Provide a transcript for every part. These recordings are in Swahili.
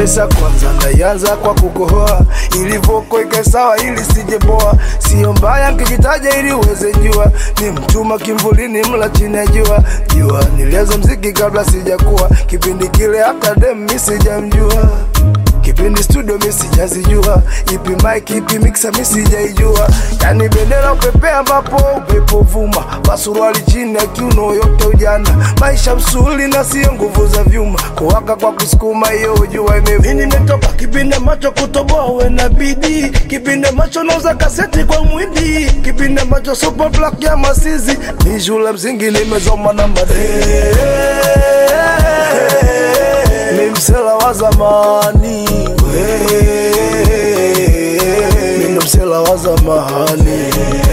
Vesa kwanza naianza kwa kukohoa, ilivoko ikae sawa ili sijeboa. Sio mbaya nkijitaja ili uweze jua, ni mchuma kimvulini, mla chini ya jua. Jua nilianza mziki kabla sijakuwa, kipindi kile hata dem mi sijamjua kipindi studio mi sijazijua, ipi mic ipi mixer mi sijaijua, yani bendera upepea ambapo upepo vuma, pasuruali chini ya kiuno yote ujana, maisha msuli na sio nguvu za vyuma, kuwaka kwa kusukuma hiyo ujua imevuma. Mimi nimetoka kipindi macho kutoboa uwe na bidii, kipindi macho nauza kaseti kwa mwindi, kipindi macho super black ya masizi, ni shule msingi nimezoma na madee mi msela wa zamani mi ndo msela wa zamani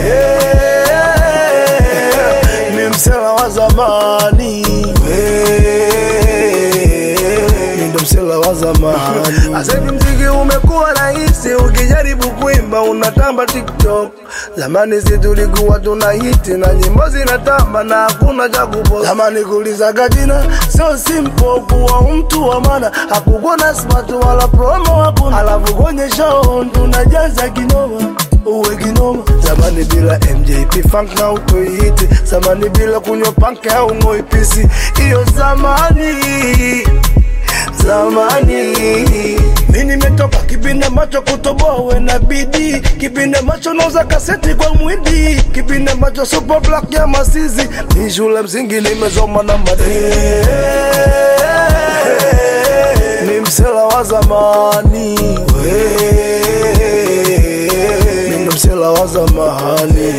mi msela wa zamani mi ndo msela wa zamani asevi mziki umekuwa rahisi ukijaribu kuimba unatamba tiktok zamani si tulikuwa tuna hiti na nyimbo zinatamba na hakuna cha kupost zamani kulizaga jina sio simple kuwa mtu wa maana hakukuwa na smart wala promo hakuna alafu kwenye show tunajaza kinoma uwe kinoma zamani bila mjp funk na utoihiti zamani bila kunywa panke au ngoipisi hiyo zamani zamani mi nimetoka kipindi macho kutoboa uwe na bidii kipindi macho nauza kaseti kwa mwindi kipindi macho super black ya masizi ni shule msingi nimezoma na madee ni msela wa zamani mi ndo msela wa zamani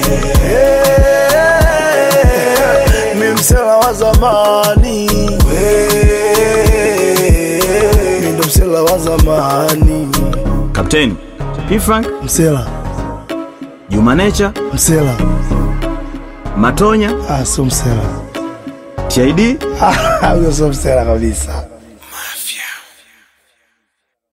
mi msela wa zamani mi ndo msela wa zamani Kapteni P-Funk, msela Juma Nature, msela Matonya, ah, sio msela TID huyo sio msela kabisa